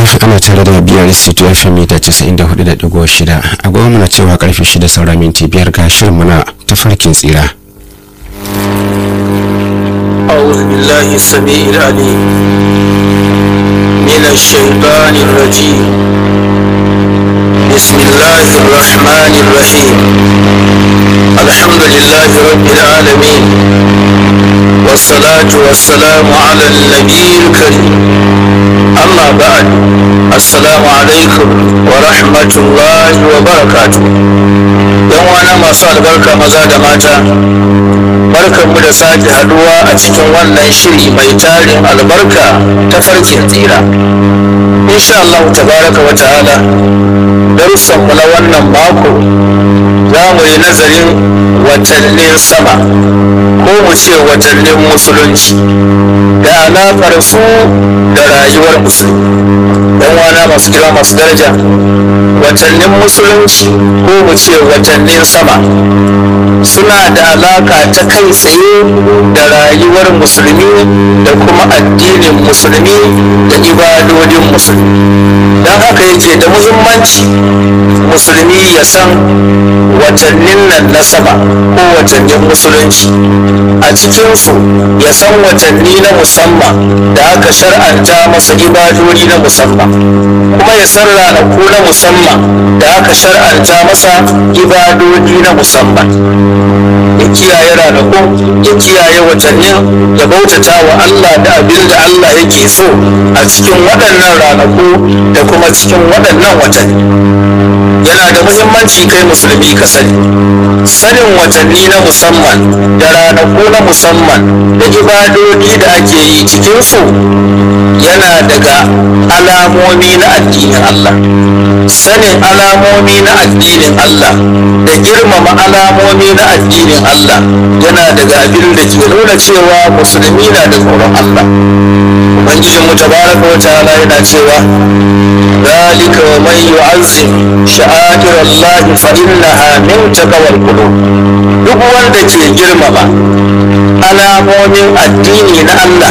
ana tare da biyar c2 fm mita 94.6 agogo muna cewa karfe 6 saura minti biyar ga shirin muna tafarkin tsira أعوذ بالله السميع العليم من الشيطان الرجيم بسم الله الرحمن الرحيم الحمد لله رب العالمين والصلاة والسلام على النبي الكريم أما بعد السلام عليكم ورحمة الله وبركاته يوم أنا ما صار بركة مزاد ماتا barkanmu da sake haduwa a cikin wannan shiri mai tarin albarka ta farkin tsira insha Allah tabaraka wa ta'ala darussanmu na wannan mako za mu yi nazarin watannin sama ko mu ce watannin musulunci da alaƙar su da rayuwar musulmi yan wana masu girma masu daraja watannin musulunci ko mu ce watannin sama suna da alaka ta kai tsaye da rayuwar musulmi da kuma addinin musulmi da ibadodin musulmi don haka yake da muhimmanci musulmi ya san watannin nan na sama ko watannin musulunci a cikinsu ya san watanni na musamman da aka shar'anta masa ibadodi na musamman kuma ya san ranaku na musamman da aka shar'anta masa ibadodi na musamman ya kiyaye ranakun ya kiyaye watannin ya bautata wa Allah da abin da Allah yake so a cikin waɗannan ranaku da kuma cikin waɗannan watanni yana da muhimmanci kai musulmi ka sani sanin watanni na musamman da ranaku na musamman da ibadodi da ake yi cikinsu yana daga alamomi na addinin Allah sanin alamomi na addinin Allah da girmama alamomi na addinin Allah yana daga abin da ke nuna cewa musulmi na da tsoron Allah ubangijin mu tabaraka wa ta'ala yana cewa ذلك ومن يعظم شعائر الله فإنها من تقوى القلوب duk wanda ke girmama alamomin addini na Allah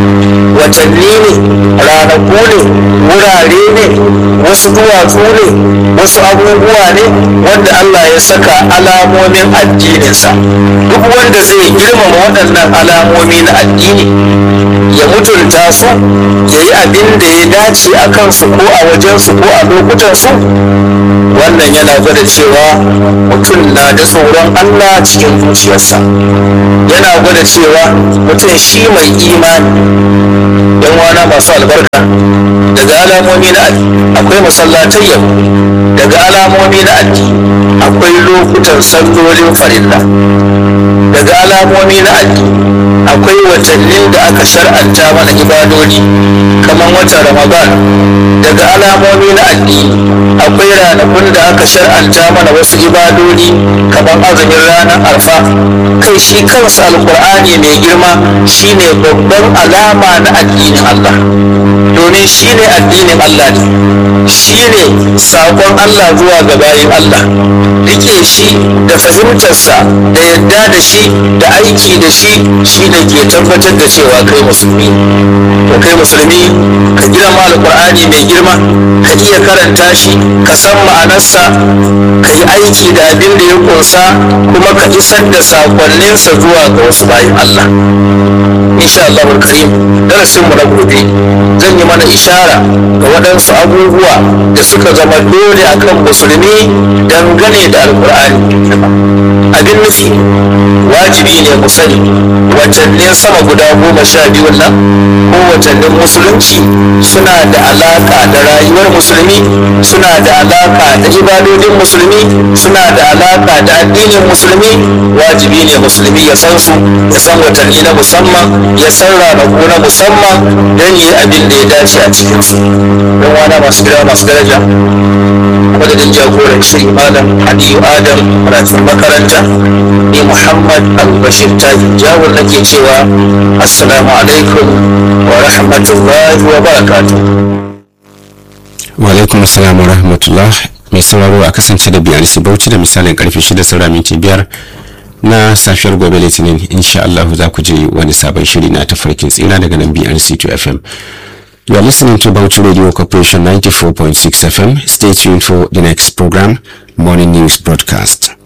watanni ne ranaku ne wurare ne wasu duwatsu ne wasu abubuwa ne wanda Allah ya saka alamomin addininsa duk wanda zai girmama waɗannan alamomi na addini ya mutunta su ya yi abin da ya dace a kansu ko a wajensu ko a lokutansu wannan yana gwada cewa mutum na da tsoron Allah cikin zuciyarsa yana gwada cewa mutum shi mai imani yan wana masu albarka daga alamomi na akwai masallatai yau daga alamomi na addini akwai lokutan sallolin farilla daga alamomi na addini akwai watannin da aka shar'anta mana ibadodi kamar watan ramadan daga alamomi na addini akwai ranakun da aka shar'anta mana wasu ibadodi kamar azumin ranar arfa kai shi kansa alkur'ani mai girma shine babban alama na addinin allah domin shine addinin allah ne shine saƙon allah zuwa ga bayin allah rike shi da fahimtarsa da yadda da shi da aiki da shi shine ke tabbatar da cewa kai musulmi to kai musulmi ka girma alkur'ani mai girma ka iya karanta shi ka san ma'anarsa ka yi aiki da abin da ya kunsa kuma ka isar da sakonninsa zuwa ga wasu bayan Allah insha Allah karim darasin mu na gobe zan yi mana ishara ga waɗansu abubuwa da suka zama dole akan musulmi dangane da alkur'ani abin nufi wajibi ne mu sani watannin sama guda goma sha biyun nan ko watannin musulunci suna da alaka da rayuwar musulmi suna da alaka da ibadodin musulmi suna da alaka da addinin musulmi wajibi ne musulmi ya san su ya san watanni na musamman ya san ranaku na musamman don yi abin da ya dace a cikin su don wana masu gida masu daraja madadin jagoran shiri malam aliyu adam karatun makaranta ni muhammad al-bashir tajin jawar nake cewa assalamu alaikum wa rahmatullahi wa barakatuh wa alaikum assalam wa rahmatullah mai sauraro a kasance da biyar bauchi da misalin karfe 6 saura minti biyar na safiyar gobe litinin insha Allah za ku je wani sabon shiri na tafarkin tsira daga nan BRC2 FM You are listening to Bauchi Radio Corporation 94.6 FM. Stay tuned for the next program, Morning News Broadcast.